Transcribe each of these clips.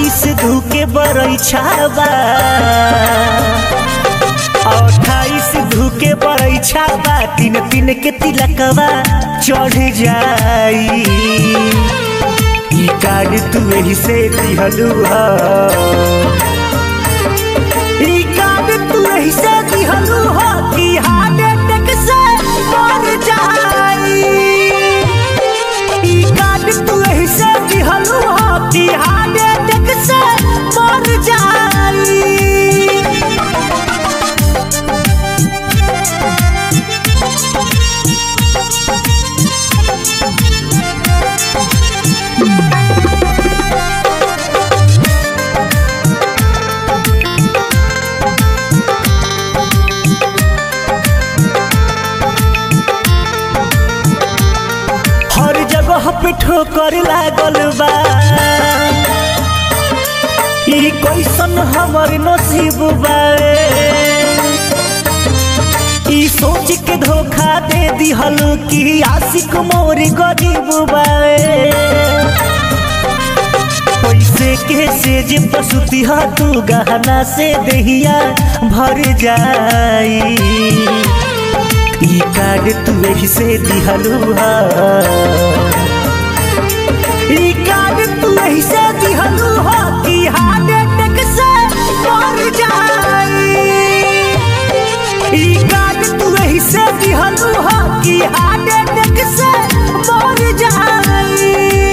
अट्ठाईस धूके बरैछाबा अट्ठाईस धूके बरैछाबा तीन तीन के तिलकवा चढ़ जाई ई कार्ड तू एही से दिहलू ह ई कार्ड तू एही से दिहलू ह कि हार्ट अटैक से मर जाई ई कार्ड तू एही से दिहलू ह कि हार्ट अटैक से मर जाई हर जगह पे ठोकर लागल बा ई कैसन हमर नसीब बा ई सोच के धोखा दे दिहल कि आशिक मोर गरीब बा पैसे के सेज पसुती हा तू गहना से दहिया भर जाई ई कार्ड तू एही से दिहलू हा ई कार्ड तू एही से दिहलू हा कि हार्ट अटैक से मर जाई ई कार्ड तू एही से दिहलू हा कि हार्ट अटैक से मर जाई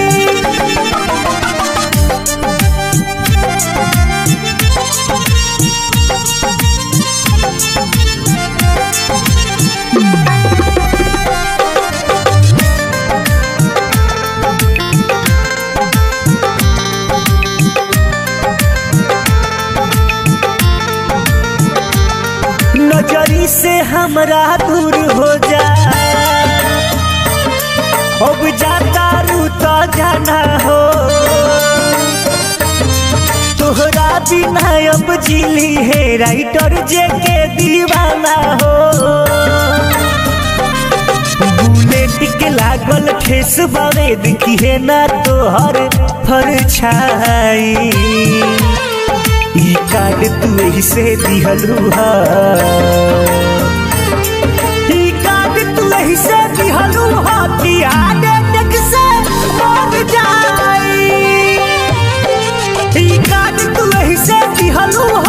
नजरी से हमरा दूर हो जा अब जाता रू तो जाना हो तोहरा बिना अब जिली है राइटर जे के दीवाना हो बुलेट के लागल ठेस बावे दिखी है ना तोहर फरछाई ई कार्ड तू एही से दिहलू हा ई कार्ड तू एही से दिहलू हा कि हार्ट अटैक से मर जाई ई कार्ड तू एही से दिहलू हा